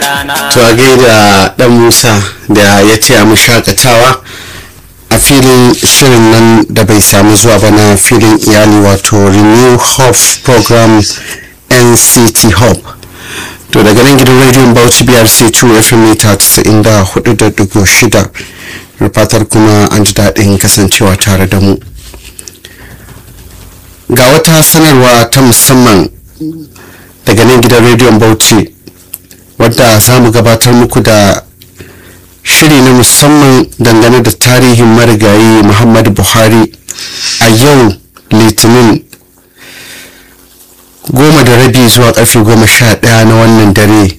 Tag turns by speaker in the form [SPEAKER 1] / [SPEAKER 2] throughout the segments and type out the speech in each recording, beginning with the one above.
[SPEAKER 1] to a gaida dan musa da ya taya mu shakatawa a filin shirin nan da bai samu zuwa ba na filin iyali wato renew hope program nct hope to daga nan gidan rediyon bauchi brc 2 fm mita 94.6 da fatar kuma an ji daɗin kasancewa tare da mu ga wata sanarwa ta musamman daga nan gidan rediyon bauchi wadda za mu gabatar muku da shiri na musamman dangane da tarihin marigayi muhammadu buhari a yau litinin goma da rabi zuwa karfe goma sha daya na wannan dare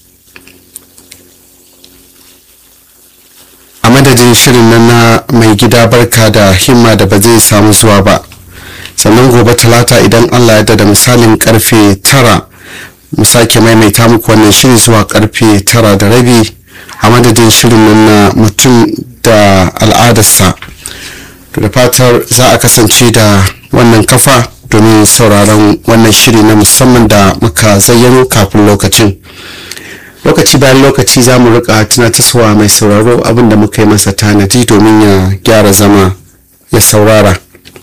[SPEAKER 1] a madadin shirin nan na mai gida barka da himma da ba zai samu zuwa ba sannan gobe talata idan allah ya da misalin karfe tara mu sake maimaita muku wannan shiri zuwa karfe tara da rabi a madadin shirin nan na mutum da al'adarsa da fatar za a kasance da wannan kafa domin sauraron wannan shiri na musamman da muka zayyano kafin lokacin lokaci bayan lokaci za mu rika tunatarwa mai sauraro abinda muka yi masa tanadi domin ya gyara zama ya saurara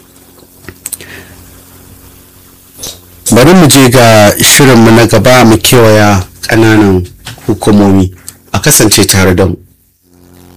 [SPEAKER 1] bari mu je ga shirinmu na gaba mu kewaya ƙananan hukumomi a kasance tare da mu